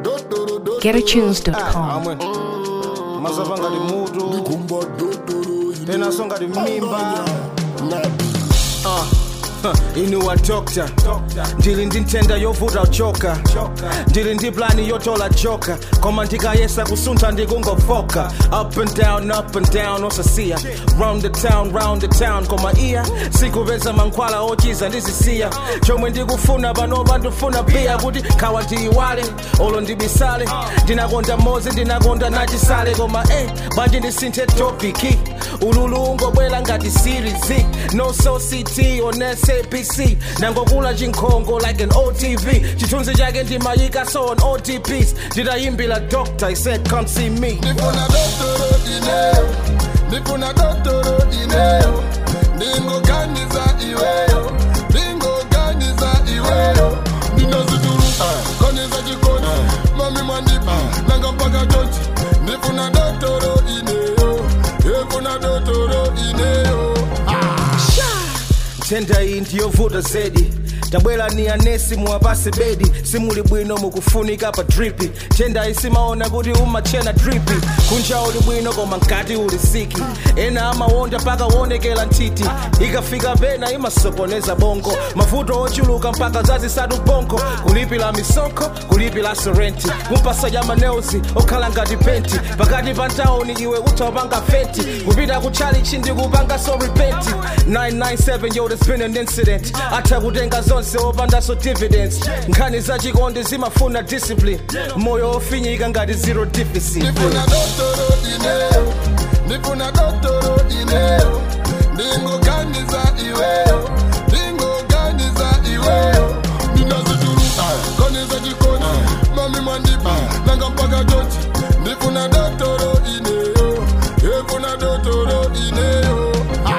GetAtunes.com. amwe mazava ngati mutu tenaso ngati mimba Ah, huh, inuwa dokta ndili ndi nthenda yovuta uchoka ndili ndi plani yotola joka koma ndikayesa kusuntha ndikungofoka up and down up and down osasiya round the town round the town koma iya sikupeza mankhwala ochiza ndizisiya chomwe ndikufuna panopa ndifuna piya kuti khawa ndiyiwale olo ndibisale ndinakonda mozi ndinakonda nachisale koma eh bwanji ndisinthe topiki ululu ungobwera ngati series no so ct on sabc nangokula chinkhongo like an otv chithunzi chake ndimayika so on otps nditayimbira doctor i said come see me ndifuna dotoro ineyo ndifuna dotoro ineyo ndingoganiza iweyo ndingoganiza iweyo ndinozituluka koniza chikoni mami mwandipa nanga mpaka chonchi ndifuna dotoro ineyo ndifuna dotoro ineyo nthenda iyi ndiyovuta zedi tabwera ni anesi muwapase bedi simuli bwino mukufunika pa dripi nthenda isimaona kuti umachena dripi kunja uli bwino koma mkati uli siki ena amawonda mpaka wonekera nthiti ikafika pena imasokoneza bongo mavuto ochuluka mpaka zazisatu bongo kulipira misonkho kulipira sorenti kumpasa ya maneuzi okhala ngati penti pakati pa ntawuni iwe utapanga fenti kupita kuchalichi ndikupanga so repenti 997 yo there's been an incident atha kutenga zonse opandaso dividends nkhani za chikondi zimafuna discipline moyo ofinyika ngati zero deficit ndifuna dotoro ineyo ndifuna dotoro ineyo ndingoganiza iweyo ndingoganiza iweyo ndinazituluka koniza chikoni mami mwandipa nanga mpaka chonchi ndifuna dotoro ineyo ndifuna dotoro ineyo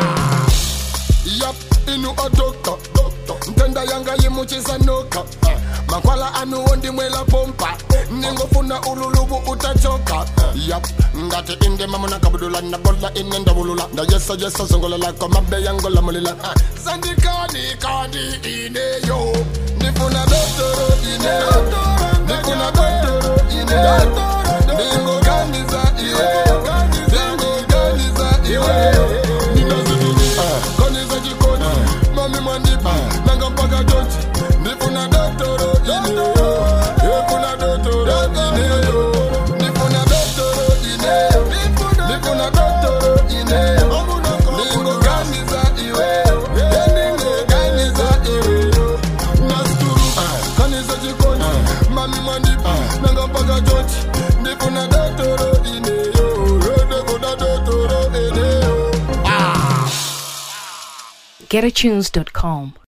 yap inu odokta ntenda yanga yimuchisa noka makwala anuwo ndimwela pompa ningofuna ululubu utachoka yap ngati inde mamuna kabudula nabola ine ndabulula ndayesa yesa zongololako mabe yangolamulila sandikani kani ineyo ndifuna dotoro ineyo ndifuna dotoro ineyo ndingoganiza iweyo ndingoganiza iweyo ndinazituluka koniza chikoni mami mwandipa nanga mpaka chonchi ndifuna dotoro ineyo ndifuna dotoro ineyo ndifuna dotoro ineyo ndifuna dotoro ineyo ndingoganiza iweyo ndingoganiza iweyo nasituluka kaniza chikoni mami mwandipa nanga mpaka chonchi ndifuna dotoro ineyo ndifuna dotoro ineyo GetAtunes.com.